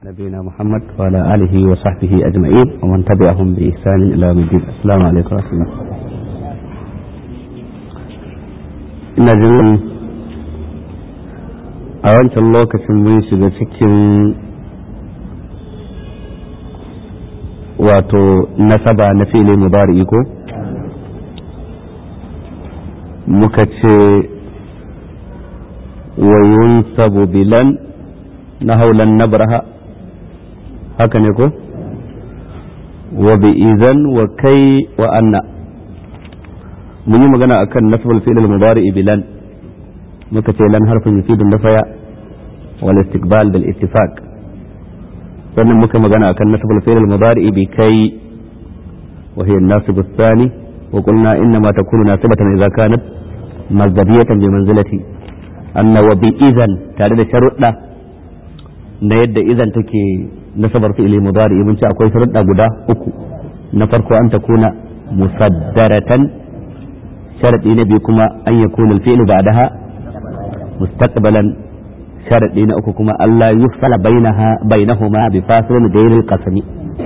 نبينا محمد وعلى آله وصحبه أجمعين ومن تبعهم بإحسان إلى يوم الدين السلام عليكم ورحمة الله ina jin a wancan lokacin mun shiga cikin wato nasaba na fili mubari ko muka ce wayun sabu bilan na haulan nabraha haka ne ko wa bi idan wa kai wa anna mun yi magana akan nasbul fi'l al-mudari bilan muka ce lan harfin yufidu nafaya wal istiqbal bil ittifaq sannan muka magana akan nasbul fi'l al-mudari bi kai wa hiya an-nasib ath-thani wa qulna inna ma takunu nasibatan idza kanat mazdadiyatan bi manzilati anna wa bi idan tare da sharuɗa na yadda idan take nasabar fi'ili mudari mun ce akwai sharuɗa guda uku na farko an takuna musaddaratan sharadi na biyu kuma an yakuna al-fi'lu ba'daha mustaqbalan sharadi na uku kuma Allah yufsala bainaha bainahuma bi fasilin ghayr al-qasmi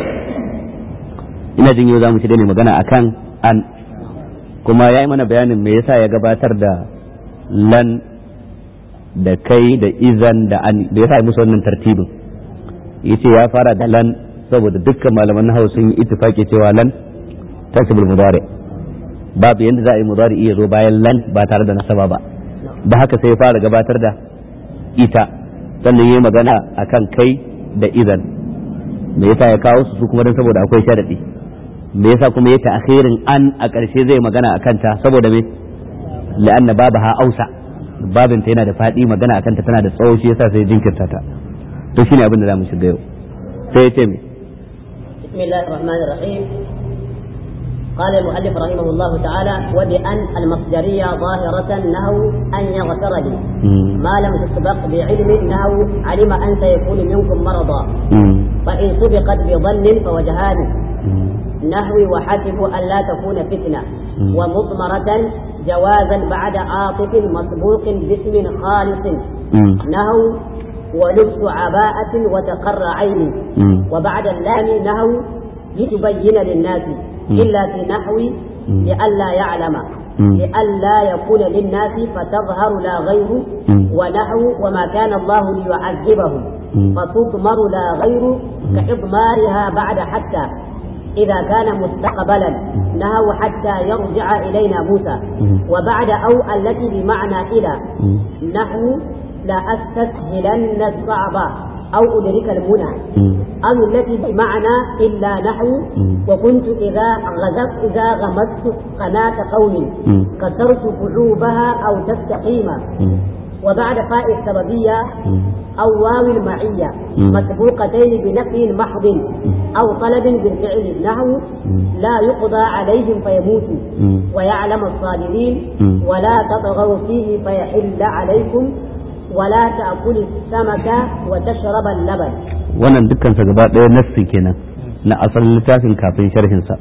ina jin yau zamu ci da magana akan an kuma yayi mana bayanin me yasa ya gabatar da lan da kai da izan da an da yasa musu wannan tartibin yace ya fara da lan saboda dukkan malaman nahwu sun yi ittifaki cewa lan tasbul mudari babu yanda za a yi mudari iya zo bayan lan ba tare da nasaba ba da haka sai ya fara gabatar da ita sannan yayi magana akan kai da izan me yasa ya kawo su kuma dan saboda akwai sharadi me yasa kuma ya ta'khirin an a ƙarshe zai magana akan ta saboda me la'anna babaha ausa babinta yana da faɗi magana akan ta tana da tsawo shi yasa sai jinkirta ta to shine abin da zamu shiga yau sai ya ce me بسم الله الرحمن الرحيم قال المؤلف رحمه الله تعالى وبأن المصدرية ظاهرة نهو أن يغفر لي ما لم تسبق بعلم نهو علم أن سيكون منكم مرضا فإن سبقت بظن فوجهان نهوي وحسب أن لا تكون فتنة ومضمرة جوازا بعد عاطف مسبوق باسم خالص نهو ولبس عباءة وتقر عين وبعد اللام نهو لتبين للناس إلا في نحو لئلا يعلم لئلا يكون للناس فتظهر لا غير ونحو وما كان الله ليعذبهم فتضمر لا غير كإضمارها بعد حتى إذا كان مستقبلا نهوا حتى يرجع إلينا موسى وبعد أو التي بمعنى إلى نحو لا أستسهلن الصعب أو أدرك المنى أو التي بمعنى إلا نحو وكنت إذا غزت إذا غمست قناة قوم كسرت فعوبها أو تستقيم وبعد فاء السببية أو واو المعية مسبوقتين بنفي محض أو طلب بالفعل نحو لا يقضى عليهم فيموتوا ويعلم الصابرين ولا تطغوا فيه فيحل عليكم ولا تأكل السمك وتشرب اللبن wannan dukkansa gaba ɗaya nassi kenan na asalin littafin kafin sharhinsa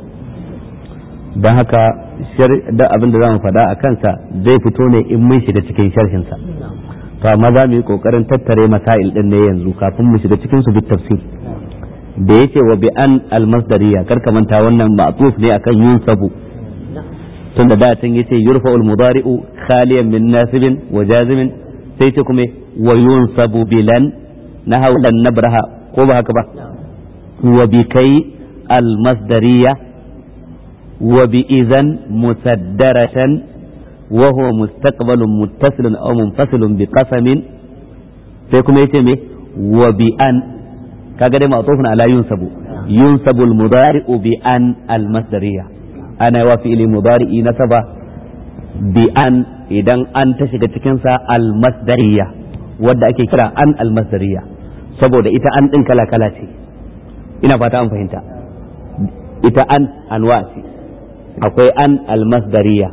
don haka da abin da za mu faɗa a kansa zai fito ne in mun shiga cikin sharhinsa to amma za mu yi ƙoƙarin tattare masail ɗin ne yanzu kafin mu shiga cikin su bit tafsir da yake wa bi an almasdariya kar ka manta wannan ma'tuf ne akan yunsabu tun da datan yace yurfa'ul mudari'u khaliyan min nasibin wa jazimin sai ce kuma wa yunsabu bilan na haulan nabraha ko ba haka ba wa bi kai almasdariya wa bi idan musaddaratan wa huwa mustaqbalun muttasilun aw munfasilun bi qasamin sai kuma yace me wa bi an kaga dai ma'tufun ala yunsabu yunsabu al-mudari'u bi an al-masdariya ana wa fi'li mudari'i nasaba bi an idan an ta shiga cikin sa al-masdariya wadda ake kira an al-masdariya saboda ita an din kala kala ce ina fata an fahimta ita an anwa ce akwai an al-masdariya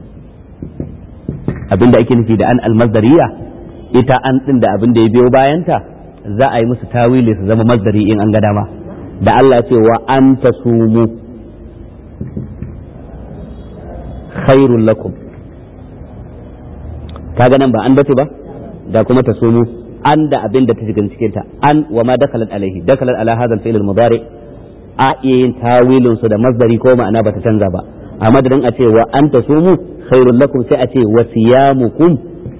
abinda ake nufi da an al-masdariya ita an din da abin da ya biyo bayanta za a yi musu tawili su zama mazdari in an ga dama da Allah ce wa an tasumu khairul lakum kaga nan ba an bace ba da kuma tasumu an da abin da ta shiga cikin ta an wa ma dakalat alaihi dakalat ala hadha al-fi'l al-mudari a iya yin tawilin su da masdari ko ma'ana bata canza ba a madadin a ce wa an tasumu khairul lakum sai a ce wa siyamukum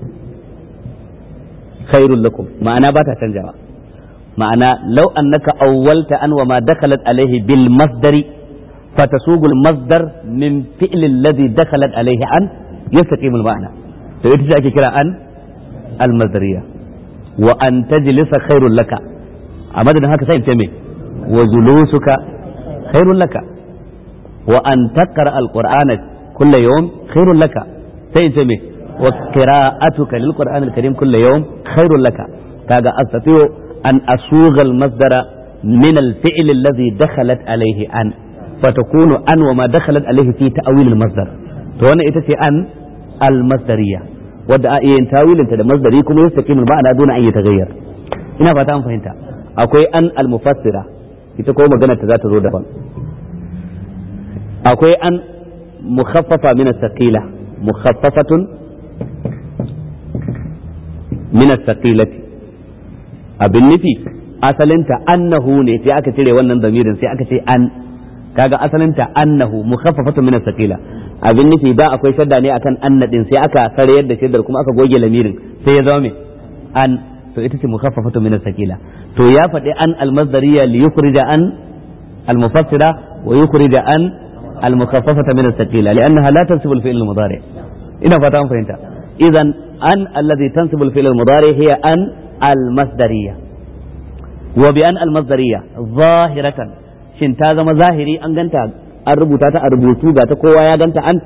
khairul lakum ma'ana ba ta canjawa ma'ana law annaka awwalta an wa ma dakalat alaihi bil masdari فتسوق المصدر من فعل الذي دخلت عليه أن يستقيم المعنى فإذا ake kira an المصدرية وأن تجلس خير لك أما ده هكذا سيد تمي وجلوسك خير لك وأن تقرأ القرآن كل يوم خير لك سيد تمي وقراءتك للقرآن الكريم كل يوم خير لك كذا أستطيع أن أسوغ المصدر من الفعل الذي دخلت عليه أن فتكون أن وما دخلت عليه في تأويل المصدر وانا اتسي أن المصدرية wadda a iya tawilinta da masdari kuma yastaqimul ma'ana duna an yataghayyar ina fata an fahimta akwai an al-mufassira ita ko magana ta za ta zo daban akwai an mukhaffafa min as-saqila mukhaffafatun min as-saqilati abin nufi asalinta annahu ne sai aka cire wannan zamirin sai aka ce an kaga asalinta annahu mukhaffafatun min as-saqila abin nufi da akwai shadda ne akan anna din sai aka sarayar da shaddar kuma aka goge lamirin sai ya zama me an to ita ce mukhaffafatun min as-saqila to ya faɗi an al-masdariyya li yukhrija an al-mufassira wa yukhrija an al-mukhaffafata min as-saqila li'annaha la tansibu al-fi'l al-mudari ina fata an fahimta idan an alladhi tansibu al-fi'l al-mudari hiya an al-masdariyya wa bi an al-masdariyya zahiratan shin ta zama zahiri an ganta an rubuta ta a rubutu ga ta kowa ya ganta an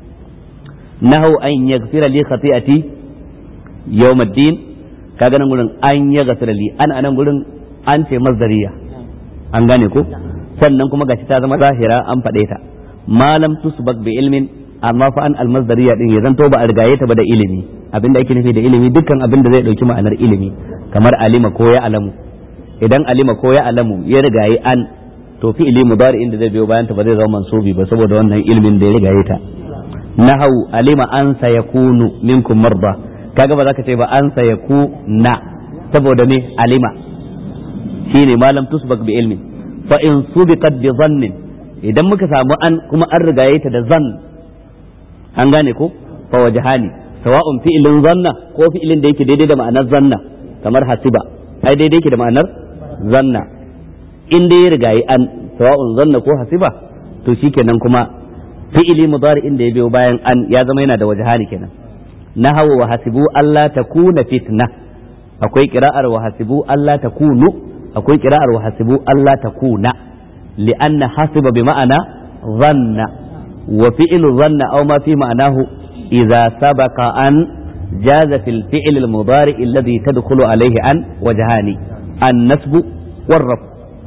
nahu an yaghfira li khati'ati yawmiddin kaga nan gurin an yaghfira li an anan gurin an ce masdariya an gane ko sannan kuma gashi ta zama zahira an faɗe ta malam tusbak bi ilmin amma fa an almasdariya din ya zanto ba a rigaye ta ba da ilimi abinda ake nufi da ilimi dukkan abin da zai dauki ma'anar ilimi kamar alima ko ya alamu idan alima ko ya alamu ya rigaye an to fi'ili mudari inda zai biyo bayan ta ba zai zama mansubi ba saboda wannan ilimin da ya rigaye ta nahau alima an sayakunu minkum marda kaga ba za ka ce ba an sayakuna saboda me alima shine malam tusbak bi ilmin fa in subiqat bi dhannin idan muka samu an kuma an rigaye ta da zan an gane ko fa wajhani sawa'un fi'ilin zanna ko fi'ilin da yake daidai da ma'anar zanna kamar hasiba ai daidai yake da ma'anar zanna in dai ya rigayi an sawa'un zanna ko hasiba to shikenan kuma fi'ili mudari inda ya biyo bayan an ya zama yana da wajhani kenan nahawu wa hasibu alla takuna fitna akwai qira'ar wa hasibu alla takunu akwai qira'ar wa hasibu alla takuna li'anna hasiba bi ma'ana dhanna wa fi'lu dhanna aw ma fi ma'anahu idza sabaqa an jaza fil fi'l al mudari alladhi tadkhulu alayhi an wajhani an nasbu war raf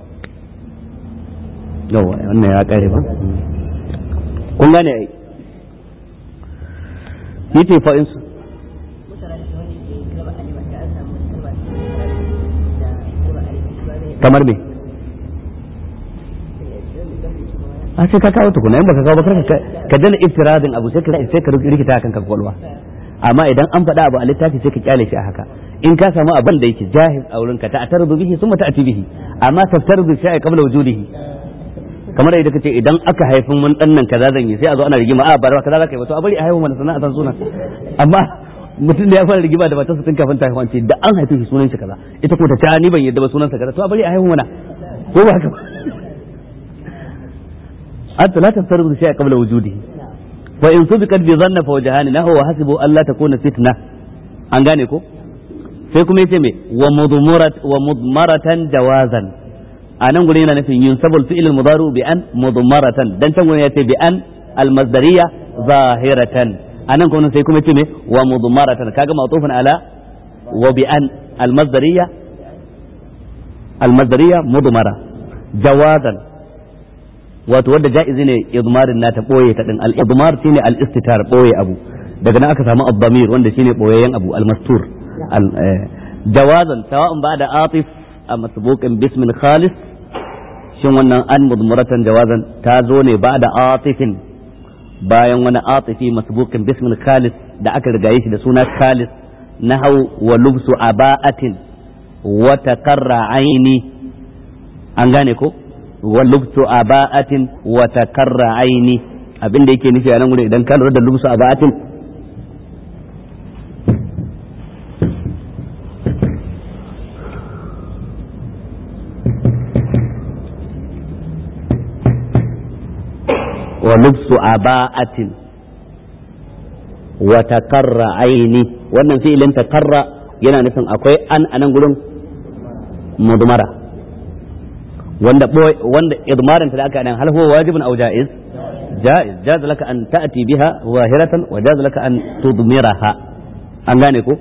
yawa wannan ya kare ba kun gane ai yace fa in kamar me a sai ka kawo tukuna in baka kawo ba ka ka dana iftiradin abu sai ka sai ka rikita kan kwakwalwa amma idan an faɗa abu a littafi sai ka kyale shi a haka in ka samu abin da yake jahiz a wurinka ta atarzu bihi summa ta'ti bihi amma taftarzu shay'a qabla wujudihi kamar yadda kace idan aka haifin mun dan nan kaza zan yi sai a zo ana rigima a ba kaza zaka yi ba to a bari a haihu mana sana'a san sunan amma mutum da ya fara rigima da matarsa tun kafin ta haihu ce da an haife shi sunan shi kaza ita ko ta ta ni ban yadda ba sunan sa kaza to a bari a haihu mana ko ba haka ba hatta la taftaru shay'a qabla wujudihi wa in subiqat bi dhanna fa wajhani nahu wa hasibu alla takuna fitna an gane ko sai kuma yace me wa mudmarat wa mudmaratan jawazan a nan gurin yana nufin yin sabul fi'il al-mudaru bi an mudmaratan dan can gurin yace bi an al-masdariyya zahiratan a nan kuma sai kuma yace me wa mudmaratan kaga ma'tufun ala wa bi an al-masdariyya al-masdariyya mudmara jawazan wato wanda ja'izi ne idmarin nata boye ta din al-idmar shine al-istitar boye abu daga nan aka samu ad-damir wanda shine boyayyen abu al-mastur jawazan sawa'un ba'da atif a masbuqin bismin khalis shin wannan an mudmuratan jawazan ta zo ne ba da atifin bayan wani atifi masbuqin bismin khalis da aka rigaye shi da suna khalis nahau wa lubsu aba'atin wa takarra aini an gane ko wa lubsu aba'atin wa takarra aini abin da yake nufi a nan gurin idan ka lura da lubsu aba'atin wa lubsu aba'atin wa takarra aini wannan fi'ilin takarra yana nufin akwai an anan gurin mudmara wanda wanda idmarin ta da aka nan hal huwa wajibun aw jaiz jaiz jaz laka an ta'ti biha wahiratan wa jaz laka an tudmiraha an gane ko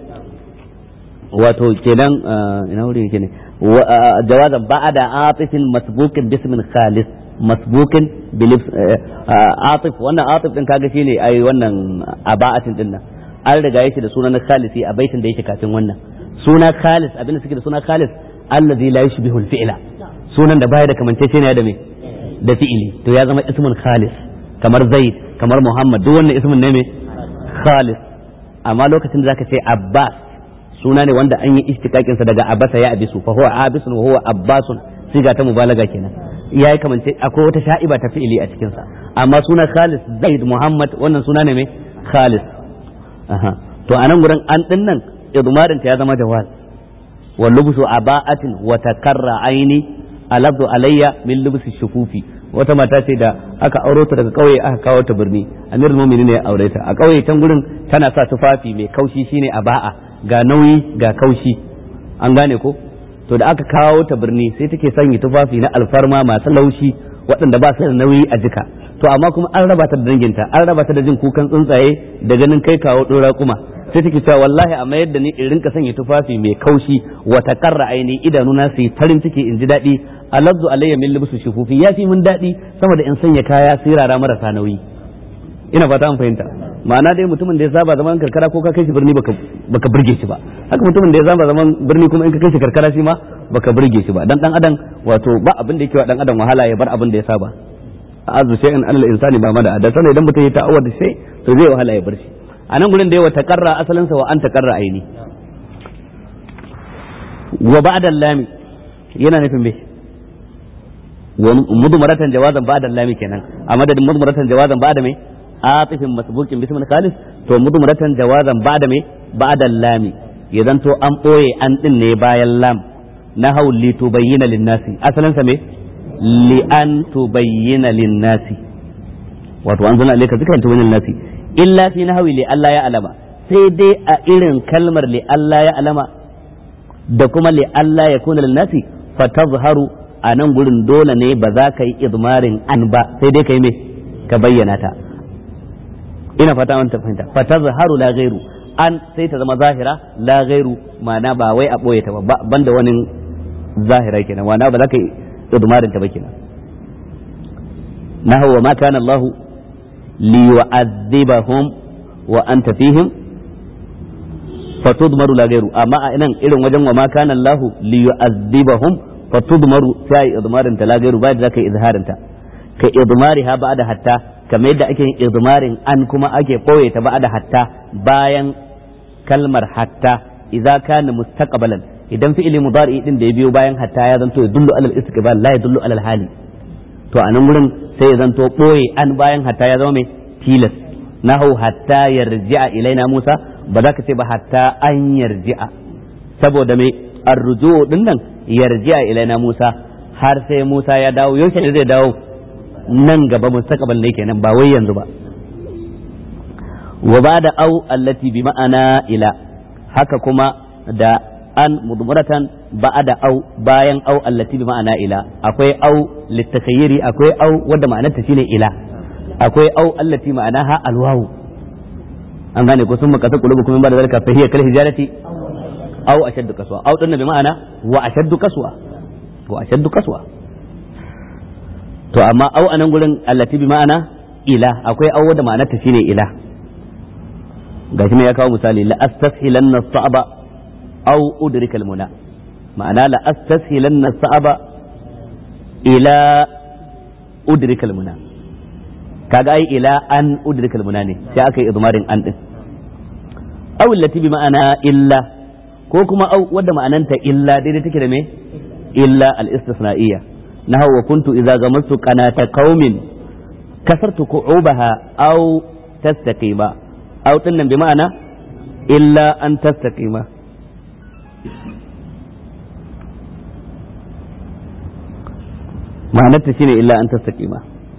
wato kenan ina wuri yake ne jawazan ba'da atifin masbukin bismin khalis masbukin bilif atif wannan atif din kaga shine ai wannan aba'atin din nan an riga yake da sunan khalisi a baitin da yake kafin wannan suna khalis abinda suke da suna khalis allazi la yushbihu al-fi'la sunan da baya da kamanceceniya da me da fi'ili to ya zama ismun khalis kamar zaid kamar muhammad duk wannan ismun ne me khalis amma lokacin da zaka ce abbas suna ne wanda an yi istiqaqin sa daga abasa ya abisu fa huwa abisun wa huwa abbasun siga ta mubalaga kenan yayi kamance akwai wata sha'iba ta fi'ili a cikin sa amma suna khalis zaid muhammad wannan suna ne me khalis aha to anan gurin an din nan idmarin ta ya zama jawaz wa lubsu aba'atin wa takarra aini alabdu alayya min lubsi shufufi wata mata ce da aka auro ta daga kauye aka kawo ta birni amirul mu'minin ne ya aure ta a kauye can gurin tana sa tufafi mai kaushi shine aba'a ga nauyi ga kaushi an gane ko to da aka kawo ta birni sai take sanya tufafi na alfarma masu laushi waɗanda ba su da nauyi a jika to amma kuma an raba ta da danginta an raba ta da jin kukan tsuntsaye da ganin kai kawo ɗora kuma sai take cewa wallahi amma yadda ni in rinka sanya tufafi mai kaushi wa takarra aini idanuna su yi farin ciki in ji daɗi alabzu alayya min libsu shufufi ya fi mun daɗi sama da in sanya kaya sirara marasa nauyi ina fata an fahimta ma'ana dai mutumin da ya saba zaman karkara ko ka kai shi birni baka baka burge shi ba haka mutumin da ya saba zaman birni kuma in ka kai shi karkara shi ma baka burge shi ba dan dan adam wato ba abin da yake wa dan adam wahala ya bar abin da ya saba azu shay'an alal insani ba mada da sanin idan mutum ya ta'awar da shay to zai wahala ya bar shi a nan gurin da yawa takarra asalin sa wa an takarra aini wa ba'da lami yana nufin me mudmaratan jawazan ba'da lami kenan a madadin mudmaratan jawazan ba'da me atifin masbukin bismin khalis to mudmaratan jawazan ba'da me ba'da lami idan to an boye an din ne bayan lam na hau li tubayyana lin-nasi asalin sa me li an tubayyana lin-nasi wato an zana alayka zikran tubayyana lin-nasi illa fi nahwi li Allah ya alama sai dai a irin kalmar li Allah ya alama da kuma li Allah ya kuna lin-nasi fa tazharu a nan gurin dole ne ba za ka yi idmarin an ba sai dai ka yi me ka bayyana ta ina fata wanta fahimta fa tazharu la ghairu an sai ta zama zahira la ghairu ma'ana ba wai a boye ta ba banda wani zahira kenan ma'ana ba za ka yi idmarin ta ba kenan nahu wa ma kana Allah li yu'adhibahum wa anta fihim fa tudmaru la ghairu amma a nan irin wajen wa ma kana Allah li yu'adhibahum fa tudmaru sai idmarin ta la ghairu ba da za ka yi izharin ta ka idmariha ba'da hatta kamar yadda ake yin izmarin an kuma ake ɓoye ta ba'da hatta bayan kalmar hatta idza kana mustaqbalan idan fi'ili mudari din da ya biyo bayan hatta ya zanto yadullu alal istiqbal la yadullu alal hali to a nan gurin sai ya zanto ɓoye an bayan hatta ya zama mai tilas nahu hatta yarji'a ilaina Musa ba za ka ce ba hatta an yarji'a saboda mai arruju din nan yarji'a ilaina Musa har sai Musa ya dawo yaushe ne zai dawo nan gaba mustaqbal ne kenan ba wai yanzu ba wa bada au allati bi ma'ana ila haka kuma da an mudmuratan ba'da au bayan au allati bi ma'ana ila akwai au litakhayyiri akwai au wanda ma'anarta shine ila akwai au allati ma'anaha alwawu an gane ko sun makasa kulubu kuma ba da zalika fa hiya kal hijarati au ashaddu kaswa au dinna bi ma'ana wa ashaddu kaswa wa ashaddu kaswa to amma au anan gurin allati bi ma'ana ila akwai au da ma'anar ta shine ila gashi ne ya kawo misali la astashilanna sa'aba aw udrika almuna ma'ana la astashilanna sa'aba ila udrika almuna kaga ai ila an udrika almuna ne sai aka yi idmarin an din aw allati bi ma'ana illa ko kuma aw wadda ma'ananta illa daidai take da me illa al-istisna'iyya nahu wa kuntu idza gamattu qanata qaumin kasartu ku'ubaha aw tastaqima aw dinnan bi ma'ana illa an tastaqima ma'anarta shine illa an tastaqima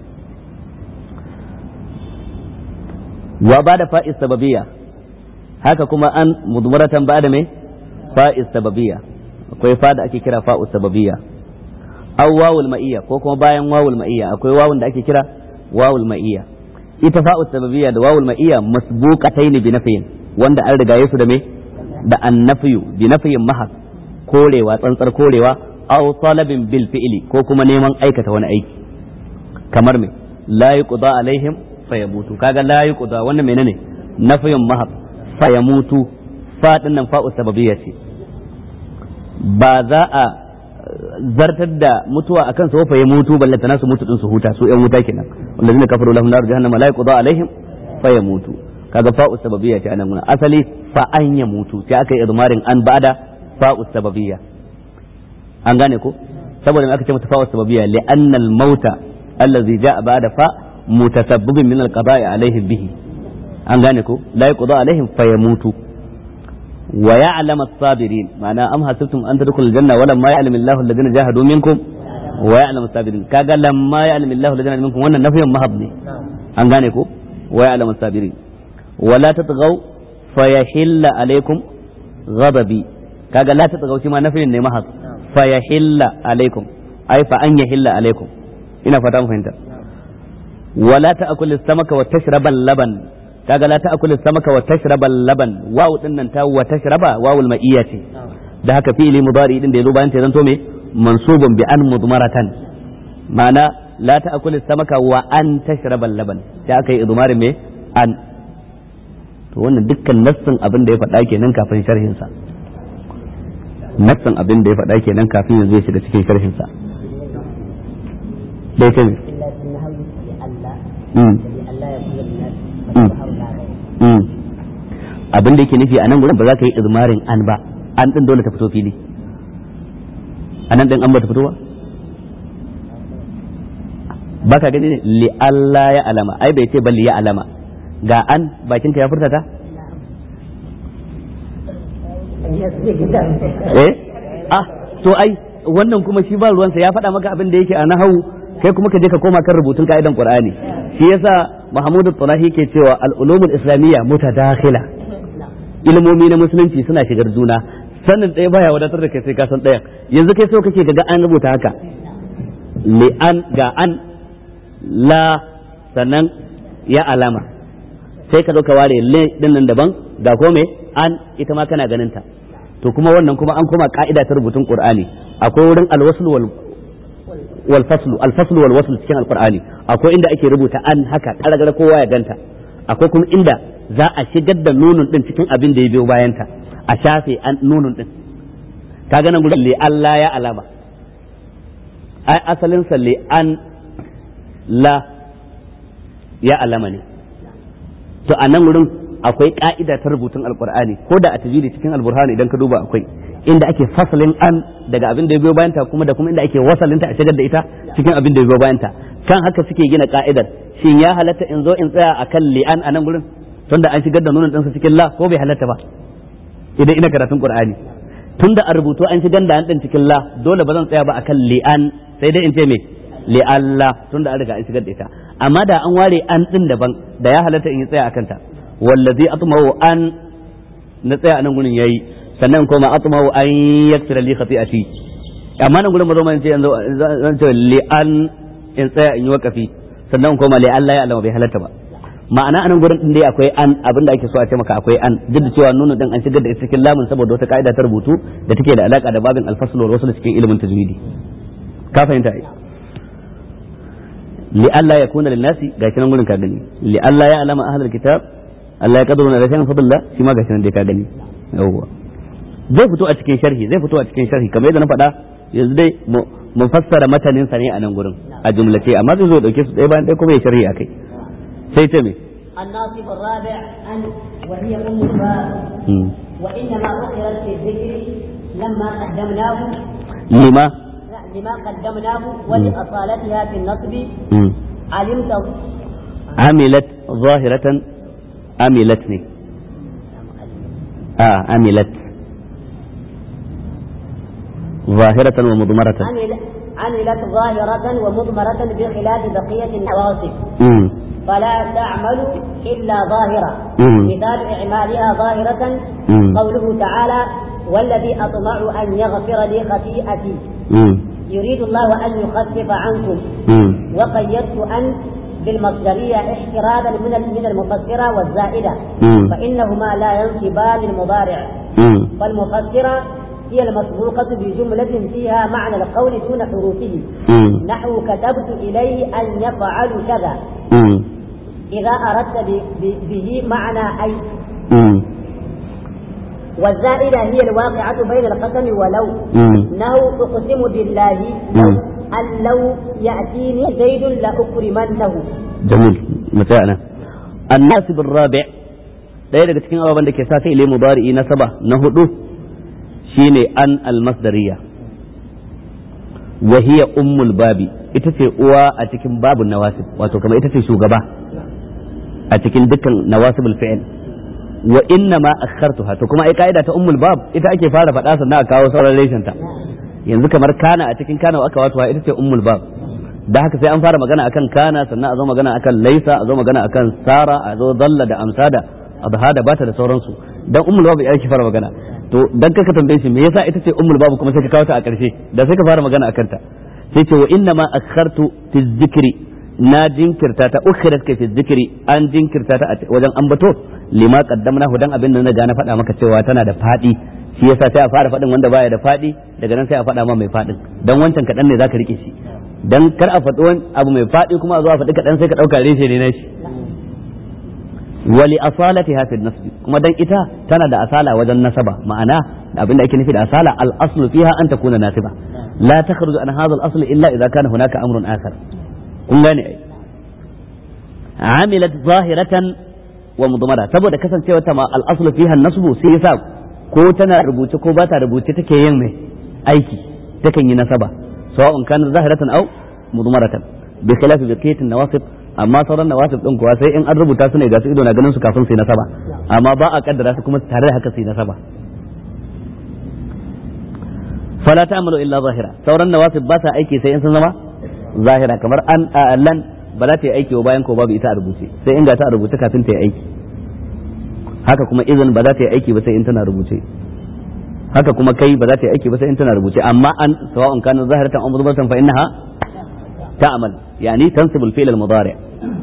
wa ba da fa'is sababiyya haka kuma an mudmaratan ba da me fa'is sababiyya akwai fa da ake kira fa'us sababiyya aw wawul ma'iyya ko kuma bayan wawul ma'iyya akwai wawun da ake kira wawul ma'iyya ita fa'us sababiyya da wawul ma'iyya masbuqataini bi nafiyin wanda an riga su da me da annafiyu bi nafiyin mahas korewa tsantsar korewa aw talabin bil fi'li ko kuma neman aikata wani aiki kamar me la yuqda alaihim fayamutu kaga la yuqda wannan menene nafiyun mahab fayamutu fa dinnan fa'u sababiyya ce ba za a zartar da mutuwa akan su fa yamutu ballanta nasu mutu din su huta su yan wuta kenan wallazina kafaru lahum nar jahannama la yuqda alaihim fayamutu kaga fa'u sababiyya ce anan gurin asali fa an yamutu sai aka yi idmarin an ba'da fa'u sababiyya an gane ko saboda me aka ce mata fa'u sababiyya li'anna al-mauta allazi ja'a ba'da fa mutasabbibin min al-qada'i alaihim bihi an gane ko la yuqda alaihim fayamutu wa ya'lam as-sabirin ma'ana am hasibtum an tadkhulul janna wa lamma ya'lam Allahu alladhina jahadu minkum wa ya'lam as-sabirin kaga lamma ya'lam Allahu alladhina minkum wannan nafiyan mahab ne an gane ko wa ya'lam as-sabirin wa la tatghaw fayahilla alaikum ghadabi kaga la tatghaw shi ma nafiyan ne mahab fayahilla alaikum ai fa an yahilla alaikum ina fata mun fahimta ولا تأكل السمك وتشرب اللبن kaga la ta'kulu samaka wa tashraba laban wawu din nan ta wa tashraba wawul ma'iyya ce da haka fi'ili mudari din da yazo bayan ta zanto me mansubun bi an mudmaratan ma'ana la ta'kulu samaka wa an tashraba laban sai aka yi idmarin me an to wannan dukkan nassin abin da ya faɗa kenan kafin sharhin sa nassin abin da ya faɗa kenan kafin yanzu ya shiga cikin sharhin sa dai kai abin da yake nufi a nan gurin ba za ka yi izmarin an ba an din dole ta fito fili a nan din an ba ta fito ba ba ka gani ne li Allah ya alama ai bai ce ba li ya alama ga an bakinka ya furta ta eh ah to ai wannan kuma shi ba ruwansa ya faɗa maka abin da yake a nahawu kai kuma ka je ka koma kan rubutun ka'idan qur'ani shi yasa mahmud al-tulahi ke cewa al-ulumul islamiyya mutadakhila ilmomi na musulunci suna shigar juna sannan ɗaya baya wadatar da kai sai ka san ɗayan yanzu kai so kake ga an rubuta haka li an ga an la sannan ya alama sai ka zo ka ware le din nan daban ga ko me an ita ma kana ganin ta to kuma wannan kuma an koma ka'ida ta rubutun qur'ani akwai wurin alwasl wal wal faslu al faslu wal wasl cikin alqur'ani akwai inda ake rubuta an haka karagara kowa ya ganta akwai kuma inda za a shigar da nunun din cikin abin da ya biyo bayanta a shafe an nunun din kaga nan gurin li Allah ya alama ai asalin sa li an la ya alama ne to a nan wurin akwai ka'ida ta rubutun alqur'ani ko da a tajiri cikin alburhani idan ka duba akwai inda ake fasalin an daga abin da ya biyo bayanta kuma da kuma inda ake wasalinta a shigar da ita cikin abin da ya biyo bayanta kan haka suke gina ka'idar shin ya halatta in zo in tsaya akan li'an a nan gurin tunda an shigar da nunan ɗinsa cikin la ko bai halatta ba idan ina karatun qur'ani tunda a rubutu an shigar da an ɗin cikin la dole ba zan tsaya ba akan li'an sai dai in ce me li'alla tunda an riga an shigar da ita amma da an ware an ɗin daban da ya halatta in yi tsaya akan ta wallazi atma'u an na tsaya a nan gurin yayi sannan kuma atma'u an yaksira li khati'ati amma nan gurin mazo man ce yanzu zan ce li'an in tsaya in yi wakafi sannan kuma li'alla ya alama bai halatta ba ma'ana anan gurin din dai akwai an abinda ake so a ce maka akwai an duk da cewa nunu din an shigar da cikin lamun saboda wata ka'ida ta rubutu da take da alaka da babin al-fasl wal wasl cikin ilimin tajwidi ka fahimta ai li alla yakuna lin nasi gashi nan gurin ka gani li alla ya alama ahlul kitab Allah ya kaduna da shay'in fadilla shi ma gashi nan dai ka gani yawwa zai fito a cikin sharhi zai fito a cikin sharhi kamar yadda na faɗa yanzu dai mu fassara matanin sa ne a nan gurin a jumlace amma zai zo dauke su ɗaya bayan ɗaya kuma ya sharhi akai sai ta me الناصب الرابع أن وهي أم الباب وإنما أخرت في الذكر لما قدمناه لما لما قدمناه ولأصالتها في النصب علمت عملت ظاهرة عملتني آه عملت ظاهرة ومضمرة عمل عملت ظاهرة ومضمرة بخلاف بقية النواصب مم. فلا تعمل إلا ظاهرة مم. مثال إعمالها ظاهرة مم. قوله تعالى والذي أطمع أن يغفر لي خطيئتي مم. يريد الله أن يخفف عنكم مم. وقيدت أن بالمصدرية احترازا من من المفسرة والزائدة مم. فإنهما لا ينصبان للمضارع مم. فالمفسرة هي المسبوقة بجملة فيها معنى القول دون حروفه مم. نحو كتبت إليه أن يفعل كذا مم. إذا أردت ب- ب- به معنى أي مم. والزائدة هي الواقعة بين القسم ولو مم. نهو أقسم بالله لو أن لو يأتيني زيد لأكرمنه جميل متاعنا الناسب الرابع ɗaya daga cikin ababen da ke sa fi'ili mudari'i na saba na hudu shine an almasdariya wa hiya ummul babi ita ce uwa a cikin babun nawasib wato kamar ita ce shugaba a cikin dukkan nawasibul fi'il wa inna ma akhartuha to kuma ai kaida ta ummul bab ita ake fara faɗa sannan a kawo sauran reshen ta yanzu kamar kana a cikin kana aka wato ita ce ummul bab da haka sai an fara magana akan kana sannan a zo magana akan laisa a zo magana akan sara a zo dalla da amsada adha da bata da sauransu dan ummul bab ake fara magana to dan kaka tambaye shi me yasa ita ce ummul bab kuma sai ka kawo ta a ƙarshe da sai ka fara magana akan ta sai ce wa inna ma akhartu fi zikri na jinkirta ta ukhirat ka fi zikri an jinkirta ta a wajen ambato lima qaddamnahu dan abin da na ga na faɗa maka cewa tana da fadi shi yasa sai a fara faɗin wanda baya da fadi daga nan sai a faɗa ma mai fadin dan wancan kaɗan ne zaka rike shi dan kar a faɗi wani abu mai fadi kuma a zo a faɗi kaɗan sai ka ɗauka reshe ne na shi wali asalatiha fi nasbi kuma dan ita tana da asala wajen nasaba ma'ana abin da ake nufi da asala al aslu fiha an takuna nasiba la takhruju an hadha al asl illa idza kana hunaka amrun akhar kun gane ai amilat zahiratan wa mudmara saboda kasancewa ta ma al aslu fiha nasbu sai yasa ko tana rubuce ko ba ta rubuce take yin mai aiki takan yi nasaba sawa'un kana zahiratan aw mudmaratan bi khilafi baqiyatin nawasib amma sauran nawasib din kuwa sai in an rubuta su ne ga su ido na ganin su kafin su yi nasaba amma ba a kaddara su kuma tare da haka su yi nasaba fala ta'malu illa zahira sauran nawasib ba sa aiki sai in sun zama zahira kamar an lan ba za ta yi aiki ba bayan ko babu ita a rubuce sai in ga ta a rubuce kafin ta yi aiki haka kuma izin ba za ta yi aiki ba sai in tana rubuce haka kuma kai ba za ta yi aiki ba sai in tana rubuce amma an sawa'un kana zahiratan aw mudbaratan fa innaha تعمل يعني تنصب الفعل المضارع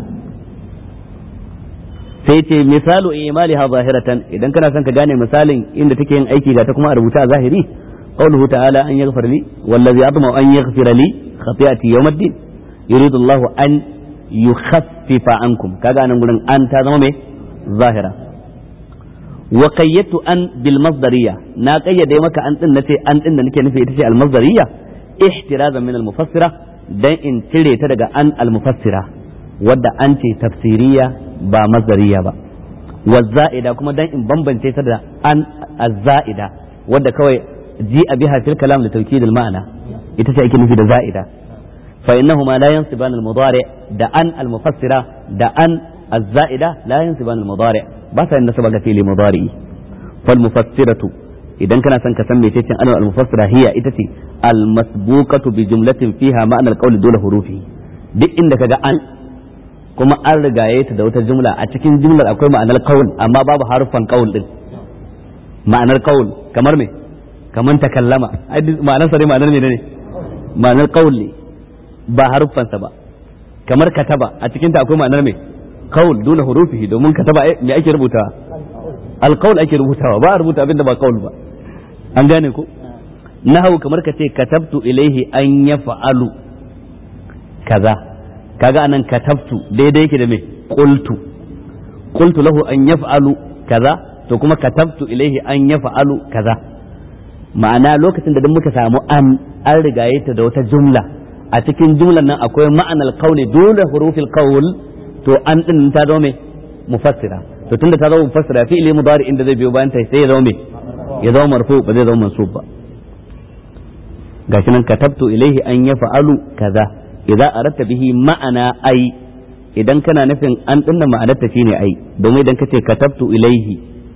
sai ce misalu imaliha zahiratan idan kana son ka gane misalin inda take yin aiki ga ta kuma a rubuta a zahiri qawluhu ta'ala an yaghfir li wallazi atma an yaghfir li khati'ati yawmiddin yuridu Allahu an yukhaffifa ankum kaga nan gurin an ta zama mai zahira wa qayyadtu an bil masdariyya na qayyade maka an din nace an din da nake nufi ita ce al masdariyya ihtirazan min al mufassira dan in cire ta daga an almufassira wadda an ce tafsiriya ba mazariya ba wazza'ida kuma dan in bambance ta da an azza'ida wadda kawai ji a biha fil kalam da tawkid al ma'ana ita ce ake nufi da za'ida fa innahuma la yansiban al mudari da an al mufassira da an azza'ida la yansiban al mudari ba sa yin nasaba ga fili mudari fal mufassiratu idan kana son ka san mecece an al mufassira hiya ita ce al masbuqatu bi jumlatin fiha ma'ana al qawli dole hurufi duk inda kaga an kuma an rigaye ta da wata jumla a cikin jumlar akwai ma'anar qaul amma babu harufan qaul din ma'anar qaul kamar me kamar takallama ai ma'anar sa ne ma'anar me ne ma'anar qaul ne ba harufan sa ba kamar kataba a cikin ta akwai ma'anar me qaul dole hurufi domin kataba me ake rubutawa al qaul ake rubutawa ba a rubuta abinda ba qaul ba an gane ko nahawu kamar ka ce katabtu ilaihi an ya fa'alu kaza kaga anan katabtu daidai yake da me qultu qultu lahu an yaf'alu kaza to kuma katabtu ilaihi an yaf'alu kaza ma'ana lokacin da duk muka samu an an rigaye ta da wata jumla a cikin jumlan nan akwai ma'anar qawli dole hurufil qawl to an din ta zo me mufassira to tunda ta zama mufassira fi'ili mudari inda zai biyo bayan ta sai ya zama me ya zama marfu ba zai zama mansub ba gashi nan katabtu ilaihi an yaf'alu kaza idza aratta bihi ma'ana ai idan kana nufin an dinna ma'anar ta shine ai domin idan kace katabtu ilaihi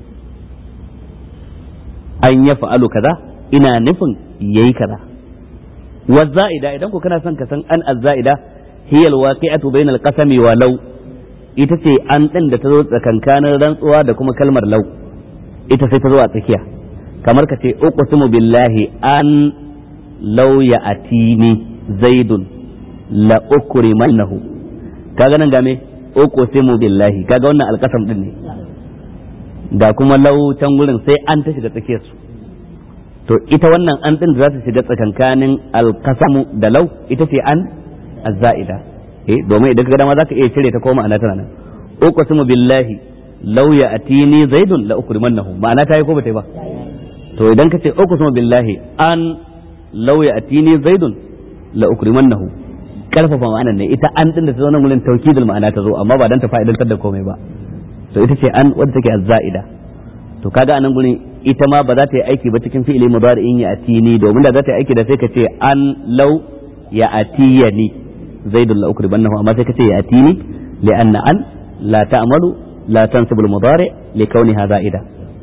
an yaf'alu kaza ina nufin yayi kaza wa za'ida idan ko kana son ka san an az-za'ida hiya al-waqi'atu bayna al-qasami wa law ita ce an din da ta zo tsakankanin rantsuwa da kuma kalmar law ita sai ta zo a tsakiya kamar ka ce uqsimu billahi an law ya'tini zaidun la ukrimannahu kaga nan game uqsimu billahi kaga wannan alqasam din ne da kuma law can gurin sai an ta shiga tsakiyar su to ita wannan an din za ta shiga tsakankanin alqasamu da law ita ce an azza'ida eh domin idan kaga dama zaka iya cire ta koma ana tana nan uqsimu billahi law ya'tini zaidun la ukrimannahu ma'ana ta yi ko bata yi ba to idan ka ce uqsimu billahi an law ya'tini zaidun la ukrimannahu karfafa ma'anar ne ita an din da ta zo nan gurin taukidul ma'ana ta zo amma ba dan ta fa'idantar da komai ba to ita ce an wadda take azza'ida to kaga anan gurin ita ma ba za ta yi aiki ba cikin fi'ili mudari'in ya atini domin da za ta yi aiki da sai ka ce an law ya atiyani zaidul la ukrimannahu amma sai ka ce ya atini li'anna an la ta'malu la tansibu al-mudari li kauniha za'ida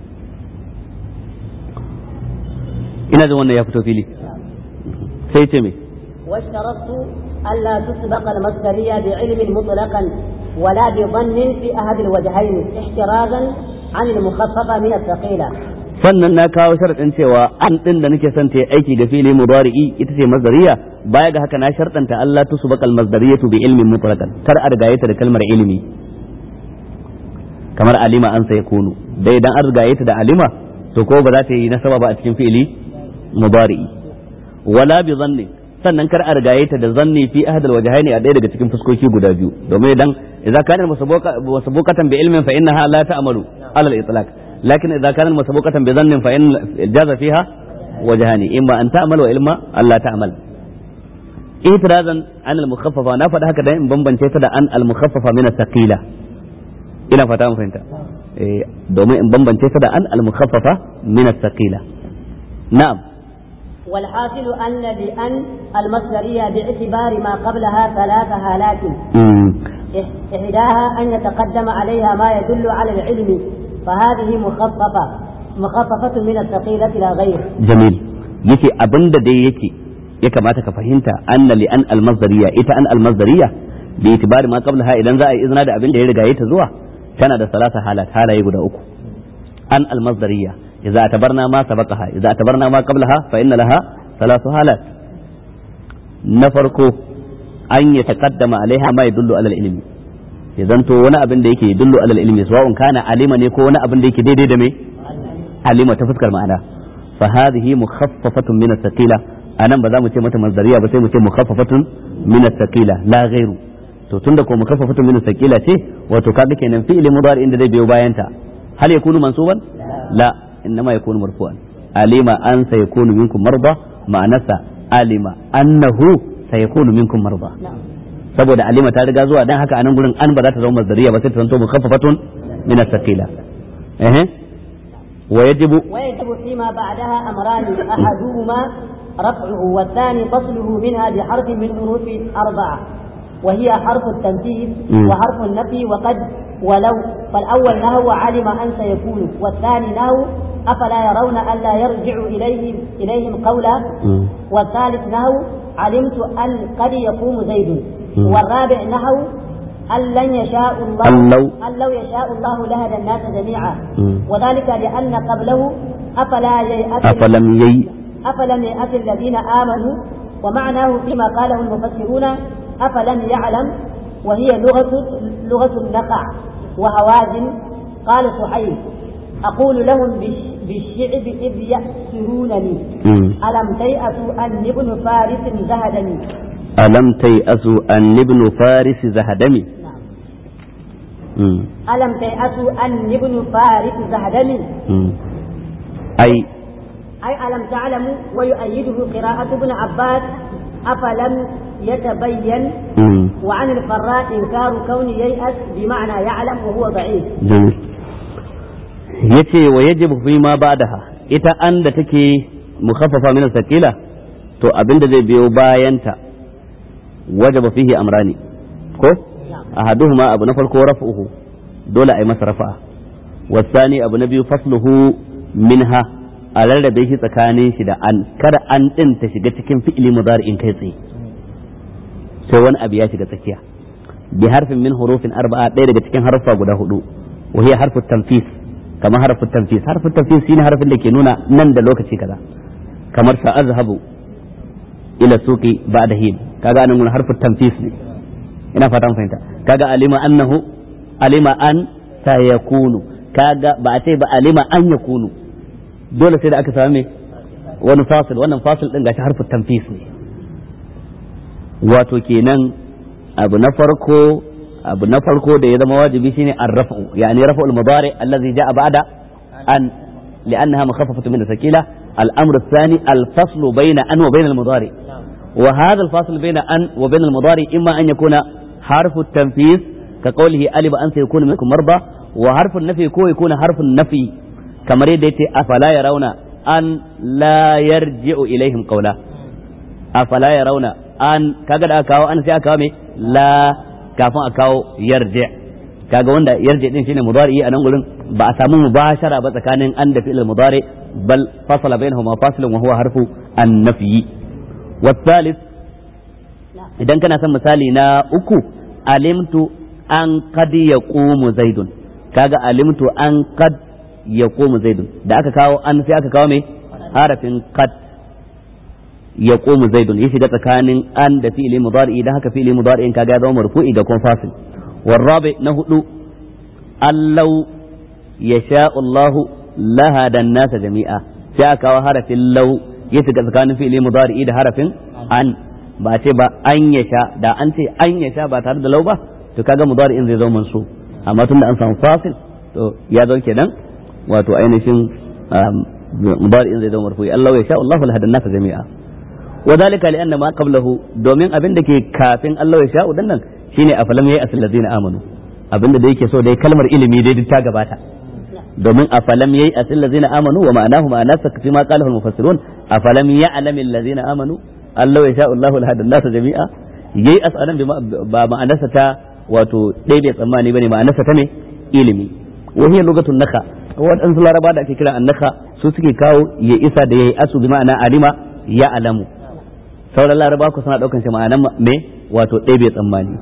ina jin wannan ya fito fili sai ce me واشترطت ألا تسبق المصدرية بعلم مطلقا ولا بظن في أحد الوجهين احترازا عن المخففة من الثقيلة sannan na kawo sharaɗin cewa an ɗin da nake son ta yi aiki ga fili mudari'i ita ce masdariya baya ga haka na sharɗanta Allah tu subaqal masdariyatu bi ilmin mutlaqan kar a rigaye ta da kalmar ilimi kamar alima an sai kunu dai idan an rigaye ta da alima to ko ba za ta yi nasaba ba a cikin fi'ili mudari'i wala bi zanni sannan kar a rigaye ta da zanni fi ahad alwajhaini a ɗaya daga cikin fuskoki guda biyu domin idan idza kana masabukatan bi ilmin fa innaha la ta'malu ala al-itlaq lakin idza kana masabukatan bi zannin fa in jaza fiha wajhani imma an ta'mal wa ilma alla ta'mal itirazan an al-mukhaffafa na faɗa haka dan in bambance ta da an al-mukhaffafa min as-saqila ina fata mun fahimta domin in bambance ta da an al-mukhaffafa min as-saqila na'am والحاصل أن لأن المصدرية باعتبار ما قبلها ثلاث هالات إحداها أن يتقدم عليها ما يدل على العلم فهذه مخففة مخففة من الثقيلة لا غير جميل yake abin da dai yake ya kamata ka fahimta anna li an almazdariya ita an almazdariya bi itibari ma qablaha idan za a yi izina da abin da ya riga ta zuwa tana da salasa halat halaye guda uku an almazdariya idza atabarna ma sabaqaha idza atabarna ma qablaha fa inna laha salasu halat na farko an ya taqaddama alaiha ma yadullu ala ilmi ya zanto wani abin da yake yadullu ala ilmi sawa'un kana alima ne ko wani abin da yake daidai da me alima ta fuskar ma'ana fa hadhihi mukhaffafatun min as-saqila anan ba za mu ce mata mazdariya ba sai mu ce mukhaffafatun min as-saqila la ghairu to tunda ko mukhaffafatun min as-saqila ce wato kaga kenan fi'li mudari inda zai biyo bayan ta hal yakunu mansuban la innama yakunu marfu'an alima an sayakunu minkum marda ma'anasa alima annahu sayakunu minkum marda saboda alima ta riga zuwa dan haka anan gurin an ba za ta zama mazdariya ba sai ta zanto mukhaffafatun min as-saqila eh ويجب ويجب فيما بعدها أمران أحدهما رفعه والثاني فصله منها بحرف من حروف أربعة وهي حرف التنفيذ وحرف النفي وقد ولو فالأول نهو علم أن سيكون والثاني نهو أفلا يرون ألا يرجع إليهم إليهم قولا والثالث نهو علمت أن قد يقوم زيد والرابع نهو أن لن يشاء الله أن لو أن لو يشاء الله لهدى الناس جميعا وذلك لأن قبله أفلا ييأس أفلم يي أفلم يأس الذين آمنوا ومعناه فيما قاله المفسرون أفلم يعلم وهي لغة لغة النقع وهوازن قال صحيح أقول لهم بالشعب إذ يأسرونني ألم تيأسوا أن ابن فارس زهدني ألم تيأسوا أن ابن فارس زهدمي ألم تيأسوا أن ابن فارس زهدني أي أي ألم تعلموا ويؤيده قراءة ابن عباس أفلم يتبين وعن الفراء إنكار كون ييأس بمعنى يعلم وهو ضعيف جميل yace wa yajibu fi ma ba'daha ita an da take mukhaffafa min sakila to abinda zai biyo bayanta wajaba fihi amrani ko ahaduhuma abu na farko raf'uhu dole ai masa rafa'a wasani abu na biyu fasluhu minha a rarrabe shi tsakanin shi da an kada an din ta shiga cikin fi'ili mudari'in kai tsaye sai wani abu ya shiga tsakiya bi harfin min hurufin arba'a ɗaya daga cikin harfa guda hudu wa hiya harfu tanfis kamar harfu tanfis harfu tanfis shine harfin da ke nuna nan da lokaci kaza kamar sa azhabu ila suqi ba'da hin kaga anan mun harfu tanfis ne ina fatan fahimta kaga alima annahu alima an sayakunu kaga ba a ce ba alima an yakunu dole sai da aka same wani fasil wannan fasil din gashi harfu tanfis ne wato kenan abu na farko abu na farko da ya zama wajibi shine ar-raf'u yani raf'u al-mudari allazi ja'a ba'da an لأنها مخففة من الثقيلة الأمر الثاني الفصل بين أن وبين المضارع وهذا الفاصل بين أن وبين المضارع إما أن يكون حرف التنفيذ كقوله ألب أن سيكون منكم مرضى وحرف النفي كو يكون حرف النفي كما ريدت أفلا يرون أن لا يرجع إليهم قولا أفلا يرون أن كقد أكاو أن سيأكاو لا كافون أكاو يرجع kaga wanda yarje din shine mudari a nan gurin ba a samu mubashara ba tsakanin an da fi'il mudari bal fasala bainahuma fasilun wa huwa harfu an-nafyi wa thalith idan kana son misali na uku alimtu an qad yaqumu zaidun kaga alimtu an qad yaqumu zaidun da aka kawo an sai aka kawo me harafin qad yaqumu zaidun ya shiga tsakanin an da fi'il mudari idan haka fi'il mudari in kaga ya zama marfu'i ga kun fasil والرابع نهدو أن لو يشاء الله لهدى الناس جميعا شاك وحرف لو يتقى كان في مضارع إذا حرف أن ba ce ba an ya sha da an ce an ya sha ba tare da lau ba to kaga mudari in zai zo mansu amma tunda an samu fasil to ya zo kenan wato ainihin mudari in zai zo marfu Allah ya sha Allahu lahadan nasa jami'a wa dalika li anna ma qablahu domin abin da ke kafin Allah ya sha udan nan shine afalam yayi asil ladina amanu abinda da yake so dai kalmar ilimi dai duk ta gabata domin afalam yayi asil ladina amanu wa ma'anahu ma'ana fi ma qalahu al-mufassirun afalam ya'lam alladhina amanu Allah ya sha Allahu al-hadan nasa jami'a yayi asalan ba ma'anarsa ta wato dai bai tsammani bane ma'anarsa ta ne ilimi wa hiya lugatun naka waɗansu laraba da ake kira annaka su suke kawo ya isa da yayi asu bi ma'ana alima ya alamu sauran laraba ku suna daukan shi ma'anan me wato ɗaya bai tsammani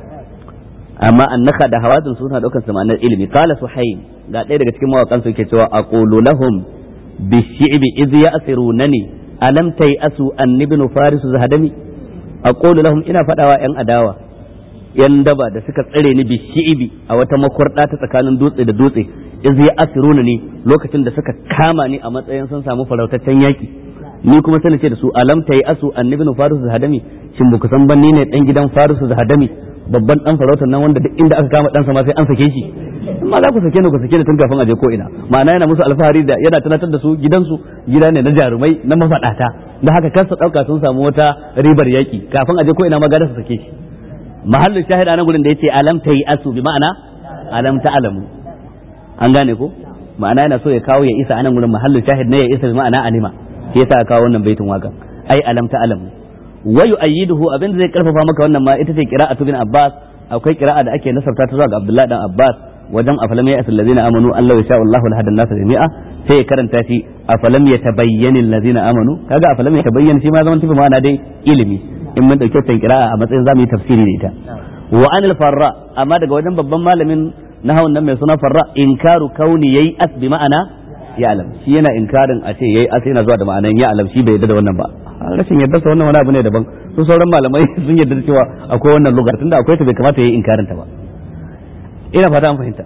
amma annaka da hawadin su suna daukan ma'anar ilimi qala suhayn ga ɗaya daga cikin mawakan su yake cewa aqulu lahum bishi'bi idh ya'sirunani alam asu an ibn faris zahadami aqulu lahum ina fadawa yan adawa yan daba da suka tsare ni bishi'bi a wata makwarda ta tsakanin dutse da dutse idh ya'sirunani lokacin da suka kama ni a matsayin sun samu farautaccen yaki ni kuma sai ce da su alam asu an ibn faris zahadami shin ba ku san ban ni ne dan gidan faris zahadami babban dan farautar nan wanda duk inda aka kama ɗansa ma sai an sake shi amma za ku sake ni ku sake ni tun kafin a je ko ina ma'ana yana musu alfahari da yana tunatar da su gidansu gida ne na jarumai na mafaɗata da haka kansa ɗauka sun samu wata ribar yaki kafin a je ko ina ma gada su sake shi mahallin shahida nan gurin da yace alam ta yi asu bi ma'ana alam ta alamu an gane ko ma'ana yana so ya kawo ya isa anan gurin mahallin shahid ne ya isa bi ma'ana alima shi yasa kawo wannan baitin waka ai alam ta alamu wa yu'ayyiduhu abin da zai karfafa maka wannan ma ita ce qira'atu bin Abbas akwai qira'a da ake nasarta ta zuwa ga Abdullah dan Abbas wajen afalam ya asul ladina amanu Allah ya sha'u Allahu lahadan nasa jami'a sai ya karanta shi afalam ya tabayyana ladina amanu kaga afalam ya tabayyana shi ma zaman tafi ma'ana dai ilimi in mun dauke ta qira'a a matsayin zamu yi tafsiri da ita wa anil farra amma daga wajen babban malamin nahawun nan mai suna farra inkaru kauni yayi as bi ma'ana ya alam shi yana inkarin a ce yayi as yana zuwa da ma'anan ya alam shi bai yarda da wannan ba rashin yarda sa wannan wani abu ne daban su sauran malamai sun yarda da cewa akwai wannan lugar tunda akwai ta bai kamata yayi inkarin ta ba ina fata an fahimta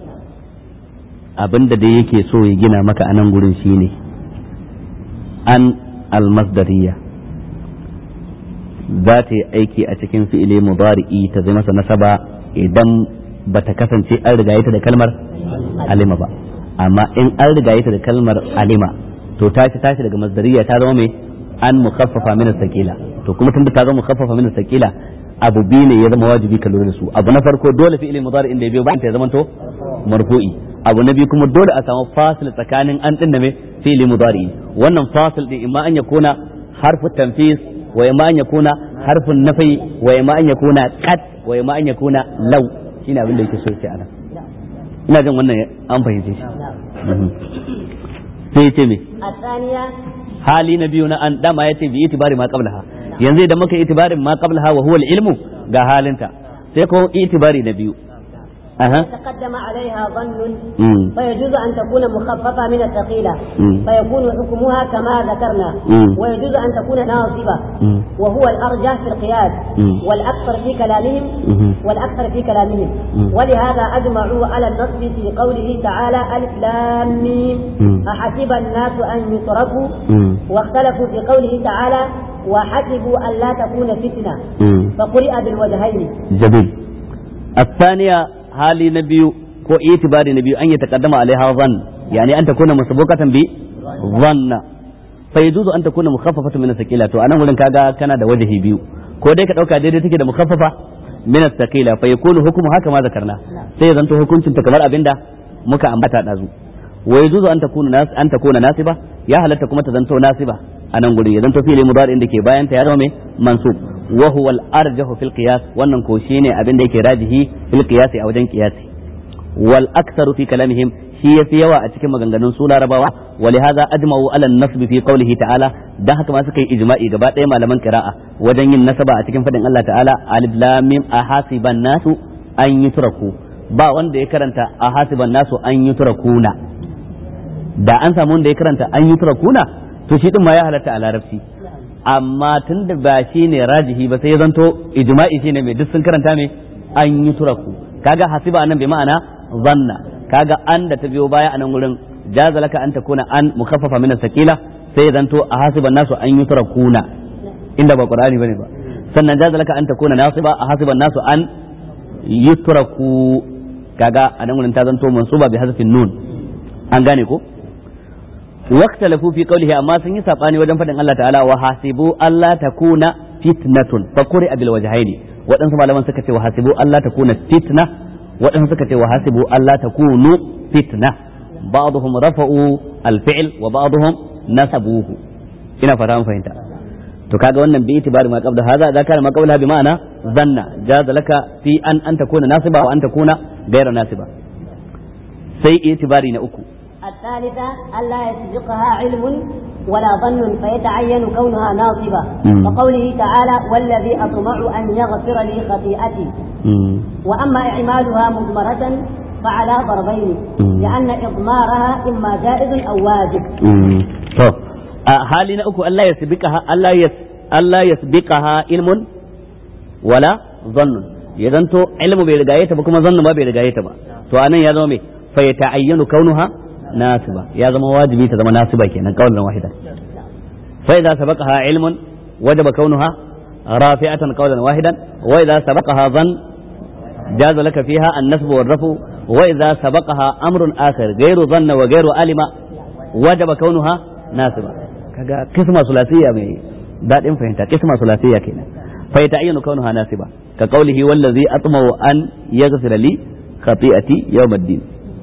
abin da dai yake so ya gina maka a nan gurin shine an almasdariya za ta yi aiki a cikin fi'ile mudari'i ta zai masa nasaba idan ba ta kasance an riga ta da kalmar alima ba amma in an riga ta da kalmar alima to tashi tashi daga masdariya ta zama mai an mukhaffafa min sakila to kuma tunda ta zama mukhaffafa min sakila abu biyu ne ya zama wajibi ka lura da su abu na farko dole fi'ili mudari inda ya biyo bayan ta ya zama to marfu'i abu na biyu kuma dole a samu fasil tsakanin an din da me fi'li mudari wannan fasil din imma an yakuna harfu tanfis wa imma an yakuna harfun nafi wa imma an yakuna qad wa imma an yakuna law shine abin da yake so ce anan ina jin wannan an fahimce shi sai ce me الثانية hali na biyu na an dama yace bi itibari ma qablaha yanzu idan muka itibarin ma qablaha wa huwa al-ilmu ga halinta sai ko itibari na biyu aha تقدم عليها ظن mm. فيجوز أن تكون مخففة من الثقيلة مم. فيكون حكمها كما ذكرنا مم. ويجوز أن تكون ناصبة مم. وهو الأرجح في القياس مم. والأكثر في كلامهم مم. والأكثر في كلامهم مم. ولهذا أجمعوا على النصب في قوله تعالى ألف لام ميم مم. أحسب الناس أن يتركوا مم. واختلفوا في قوله تعالى وحسبوا أن لا تكون فتنة مم. فقرئ بالوجهين جميل الثانية hali na biyu ko itibari na biyu an yi taqaddama alaiha zan yani an takuna musabaqatan bi dhanna fa yajuzu an takuna mukhaffafatan min thaqila to anan wurin kaga kana da wajhi biyu ko dai ka dauka daidai take da mukhaffafa min thaqila fa yakunu hukmu haka ma zakarna sai ya zanto hukuncin ta kamar abinda muka ambata dazu wa yajuzu an takuna nas an takuna nasiba ya halatta kuma ta zanto nasiba anan guri ya zanto fi'li mudari da ke bayan ta ya zama mai mansub wa huwa al-arjahu fil qiyas wannan ko shine abin da yake rajihi fil qiyas a wajen qiyasi wal aktharu fi kalamihim shi yafi yawa a cikin maganganun su larabawa wa lihaza ajma'u ala an-nasb fi qawlihi ta'ala dan haka ma suka yi ijma'i gaba ɗaya malaman qira'a wajen yin nasaba a cikin fadin Allah ta'ala alif lam mim ahasiban nasu an yutraku ba wanda ya karanta ahasiban nasu an yutrakuna da an samu wanda ya karanta an yutrakuna to shi din ma ya halatta a larabci amma tun da ba shi ne rajihi ba sai ya zanto ijma'i shine mai duk sun karanta mai an yi turaku kaga hasiba anan bai ma'ana zanna kaga an da ta biyo baya anan wurin jaza laka an takuna an mukaffafa min sakila sai ya zanto a hasiban nasu an yi turakuna inda ba qur'ani bane ba sannan jaza laka an takuna nasiba a hasiban nasu an yutraku kaga anan wurin ta zanto mansuba bi hazfin nun an gane ko واختلفوا في قوله أما سن يسابني وجن فدن الله تعالى وحاسبوا ألا تكون فتنة فقرئ بالوجهين وأن سمع لمن سكت وحاسبوا ألا تكون فتنة وأن سكت وحاسبوا ألا تكون فتنة بعضهم رفعوا الفعل وبعضهم نسبوه ina fata mun fahimta to kaga wannan bi itibari ma qabla hadha idza kana ma qabla bi ma'ana zanna jaza laka fi an an takuna nasiba wa an takuna ghayra nasiba sai itibari na uku الثالثة ألا يسبقها علم ولا ظن فيتعين كونها ناصبة مم. وقوله تعالى والذي أطمع أن يغفر لي خطيئتي وأما إعمالها مضمرة فعلى ضربين مم. لأن إضمارها إما جائز أو واجب to a hali na uku Allah ya sabikaha Allah ya Allah ya sabikaha ilmun wala zannun ya zanto ilmu bai rigaye ta ba kuma zannu ba bai rigaye ta ba to anan ya zama me fa ya ta'ayyanu kaunuha nasiba ya zama wajibi ta zama nasiba kenan qawlan wahida fa idza sabaqaha ilmun wajaba kaunuha rafi'atan qawlan wahidan wa idza sabaqaha dhann جاز لك فيها النسب والرفع وإذا سبقها أمر آخر غير ظن وغير علم وجب كونها ناسبة كذا قسمة ثلاثية من daɗin fahimta kisma sulasiyya kenan fa ya ta'ayyanu kaunuha nasiba ka qawlihi wallazi atma'u an yaghfira li khati'ati yawmiddin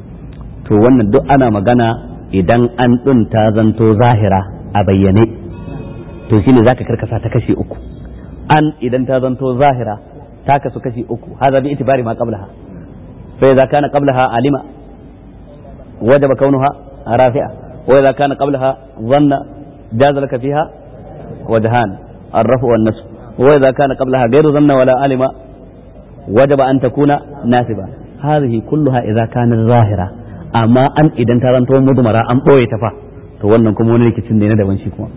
to wannan duk ana magana idan an din ta zanto zahira a bayyane to shine zaka karkasa ta kashi uku an idan ta zanto zahira ta kasu kashi uku hadha bi itibari ma qablaha fa idza kana qablaha alima wajaba kaunuha rafi'a wa idza kana qablaha dhanna jaza laka fiha وجهان الرفع والنصب وإذا كان قبلها غير ظن ولا علم وجب أن تكون ناسبة هذه كلها إذا كانت ظاهرة أما أن إذا ترنتو مضمرة أم ɓoye ta fa to wannan kuma wani rikicin ne na daban shi kuma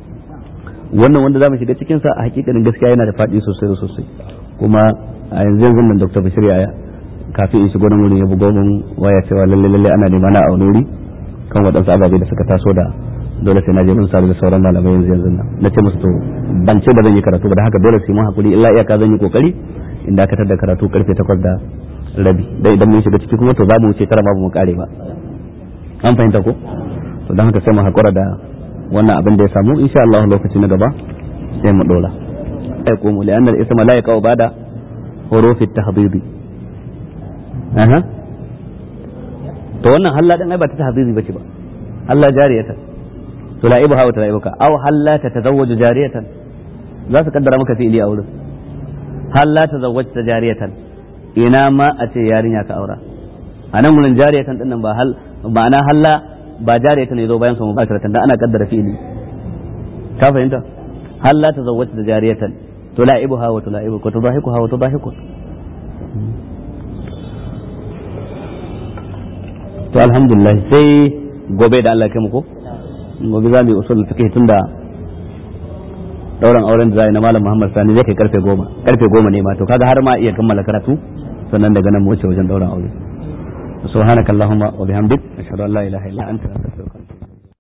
wannan wanda za mu shiga cikinsa a hakikanin gaskiya yana da faɗi sosai da sosai kuma a yanzu yanzu nan dr bashir yaya kafin in shigo nan wurin ya bugo mun waya cewa lalle lalle ana nema na a wani kan waɗansu ababe da suka taso da dole sai na je mun sadu da sauran malamai yanzu yanzu nan na ce musu to ban ce ba zan yi karatu ba da haka dole sai mun hakuri illa iyaka zan yi kokari in dakatar da karatu karfe takwas da rabi dai idan mun shiga ciki kuma to za mu wuce tara ba mu kare ba an fahimta ko to don haka sai mu hakura da wannan abin da ya samu insha Allah lokaci na gaba sai mu dora ai ko mu li'anna al-isma la yaqau bada hurufi at-tahdhib aha to wannan halla din ai ba ta tahzizi bace ba halla jariyatan tula'ibuha wa tula'ibuka aw halla tatazawwaju jariyatan za su kaddara maka fi'ili a wurin halla tazawwajta jariyatan ina ma a ce yarinya ka aura a nan wurin jariyatan din nan ba hal ma'ana halla ba jariyatan ne zo bayan su mubasharatan da ana kaddara fi'ili ka fahimta halla tazawwajta jariyatan tula'ibuha wa tula'ibuka tudahikuha wa tudahikuka to alhamdulillah sai gobe da Allah kai mu ko gobe za mu yi usul fiqh tunda dauran auren da zai na malam Muhammad Sani zai kai karfe goma karfe goma ne ma to kaga har ma iya kammala karatu sannan daga nan mu wuce wajen dauran aure subhanakallahumma wa bihamdik ashhadu an la ilaha illa anta astaghfiruka